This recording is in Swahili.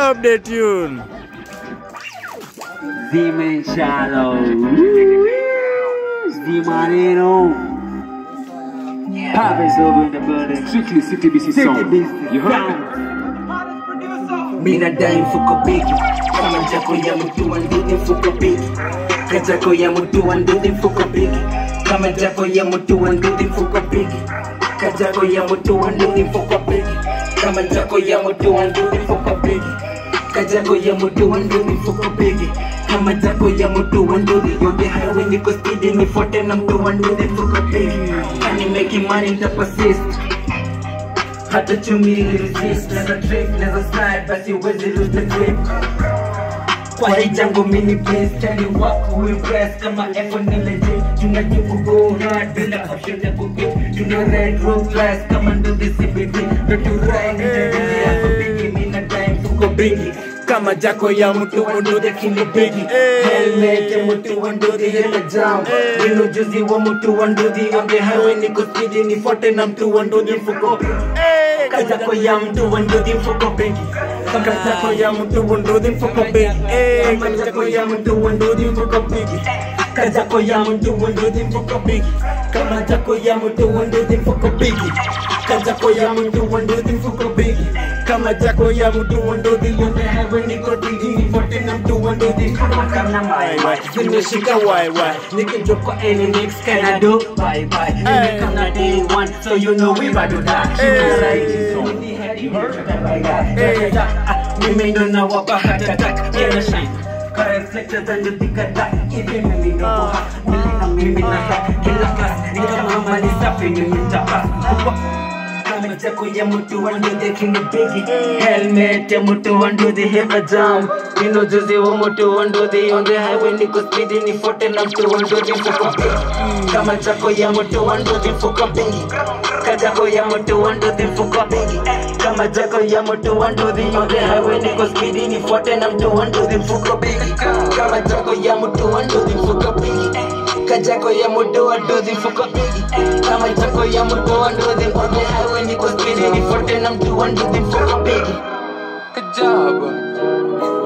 Drop the tune. Demon Shadow. Demonero. Pop is over in the building. Strictly City BC City song. Beast. You heard? Mina dai mfuko bigi kama jako ya mtu wa nduthi mfuko bigi kajako ya mtu wa nduthi mfuko bigi kama jako ya mtu wa nduthi mfuko bigi kajako ya mtu wa nduthi mfuko bigi kama jako ya mtu wa nduthi mfuko bigi kajako ya mtu wa nduthi mfuko bigi kama jako ya mtu wa nduthi yote highway niko speedy nifuate na mtu wa nduthi mfuko bigi kani making money nita persist hata chumi resist Neza trip, neza slide Basi uwezi lose the grip Kwa hii jango mini please Tell you what who impress Kama effort ni legit Tunajibu go hard Bila option ya kukip Tuna red road flash Kama ndo the CBD Ndo tu ride Nitadili hapo bigi Mina time fuko bigi kama jako ya mtu wanduthi kini bigi helmet ya mtu wanduthi ile jam nino juzi wa mtu wanduthi on the highway niko speedy nifuate na mtu wanduthi mfuko kajako ya mtu wanduthi mfuko bigi kajako ya mtu wanduthi mfuko bigi kajako ya mtu wanduthi mfuko bigi kajako ya mtu wanduthi mfuko bigi kama jako ya mtu wanduthi mfuko bigi kajako ya mtu wanduthi mfuko bigi kama jako ya mtu wanduthi yote heaven niko tiji nifuate na mtu wanduthi kama kama my way nimeshika why why nikijua kwa any next can I do bye bye nimekana day one so you know we about to die Human rights so you heard that mimi ndo nawapa heart attack yeah shine reflectors and the bigger that hivi mimi ndo boha mimi na mimi na ha kila class ni kama mali safi mimi nitapa kama chako ya mtu wa nduthi kini bigi helmet ya mtu wa nduthi heva jam nino juzi wa mtu wa nduthi on the highway niko speedy nifuate na mtu wa nduthi mfuko bigi kama chako ya mtu wa nduthi mfuko bigi kajako ya mtu wa nduthi mfuko bigi kama chako ya mtu wa nduthi on the highway niko speedy nifuate na mtu wa nduthi mfuko bigi kama chako ya mtu wa nduthi mfuko bigi kajako ya mtu wa nduthi mfuko bigi kama chako ya mtu wa nduthi on the highway niko speedy nifuate na mtu wa nduthi mfuko bigi Good job.